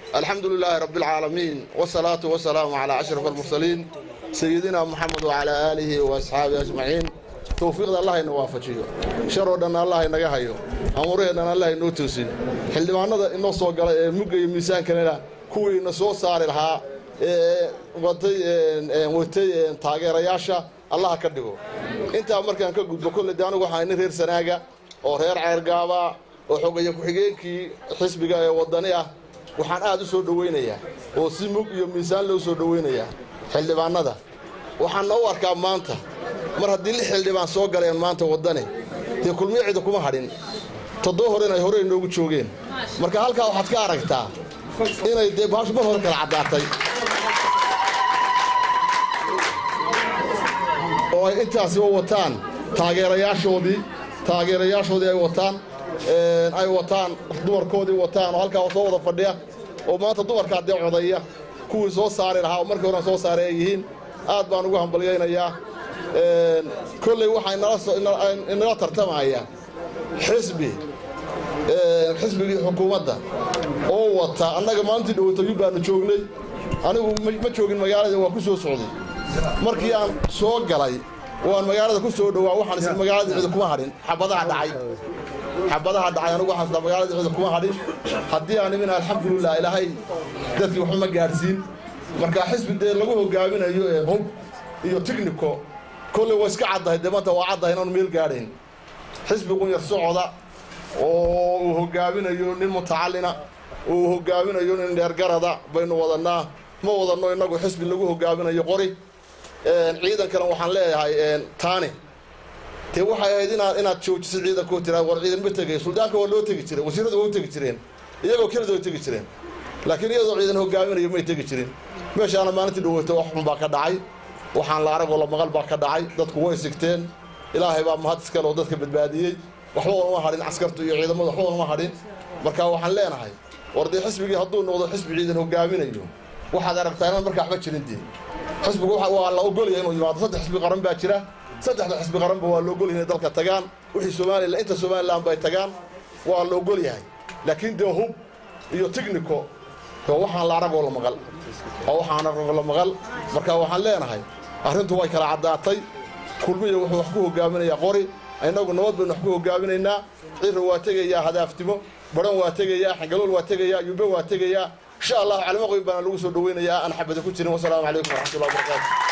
alxamdu lilaahi rabbi alcaalamiin wasalaatu wasalaamu calaa ashraf almursaliin sayidina moxamed wacalaa aalihi wa asxaabihi ajmaciin towfiiqda allah ina waafajiyo sharoo dhan allah inaga hayo amuuraheennan allah inoo toosin xildhibaanada inoo soo galay ee mugga iyo miisaankanana kuwii ina soo saari lahaa ee watay watay taageerayaasha allaha ka dhigo intaa markaan ka gudbo kolle de anigu waxaa nin reer sanaaga oo reer ceergaaba oo xogaya ku-xigeenkii xisbiga ee waddani ah waxaan aad u soo dhowaynayaa oo si mug iyo miisaan loo soo dhowaynayaa xildhibaannada waxaan noo arkaa maanta mar haddii lix xildhibaan soo galeen maanta waddani dee kulmiyo cida kuma hadhin toddoba hore inay hore inoogu joogeen marka halkaa waxaad ka aragtaa inay dee baashu mar hore kala caddaatay oo ay intaasi u wataan taageerayaashoodii taageerayaashoodii ay wataan ay wataan dumarkoodii wataan oo halkaa soo wada fadhiya oo maanta dumarkaa dee codaya kuwii soo saari lahaa oo markii horan soo saaray ay yihiin aad baan ugu hambalyaynayaa kolley waxaa inala tartamaya xisbi xisbigii xukuumadda oo wata annaga maalintii dhowatayu baanu joognay anigu ma joogin magaalada waa ku soo socday markii aan soo galay waan magaalada ku soo dhowaa waxaan isla magaalada cida kuma hadhin xabadaha dhacay xabadaha dhacay anigu waxaan isla magaalada cida kuma hadhin haddii aan imin alxamdulilah ilaahay dadkii waxba ma gaadhsiin marka xisbi dee lagu hogaaminayo hub iyo tignico kolley waa iska caddahay dee maanta waa caddahay inaanu meel gaadhayn xisbigun yar socoda oo uu hogaaminayo nin mutacallina oo uu hogaaminayo nin dheergarada baynu wadannaa ma wadanno innagu xisbi lagu hogaaminayo qori ciidankana waxaan leeyahay taani dee waxay ahayd inaad inaad joojiso ciidankoo tiraa war ciidan ma tegay suldaanka waa loo tegi jiray wasiiradu waa u tegi jireen iyagoo kelida way tegi jireen laakiin iyadoo ciidan hogaaminayo may tegi jirin meeshaana maalintii dhaweyta wax xun baa ka dhacay waxaan la aragoo la maqal baa ka dhacay dadku way sigteen ilaahay baa mahad iskale oo dadka badbaadiyey waxba uma hadhin caskartu iyo ciidamadu waxba uma hadhin marka waxaan leenahay war dee xisbigii hadduu noqdo xisbi ciidan hogaaminayo waxaad aragtaa inaan markaa waxba jirin dee xisbigu waa la ogolyahay inuu yimaado saddex xisbi qaran baa jira saddexda xisbi qaranba waa la ogolyahay inay dalka tagaan wixii somalilan inta somalilan bay tagaan waa la ogol yahay laakiin dee hub iyo tignico oo waxaan la aragoo la maqal oo waxaan aragoo la maqal marka waxaan leenahay arrintu way kala caddaatay kulmiya wuxuu wax ku hogaaminayaa qori innagu nabad baynu wax ku hogaaminaynaa cira waa tegayaa hadaaftimo baran waa tegayaa xangalool waa tegayaa yube waa tegayaa insha allahu calimo qoyn baana lagu soo dhoweynayaa aan xabada ku jirin wasalaamu calaykum waraxmatullahi wabarakaatu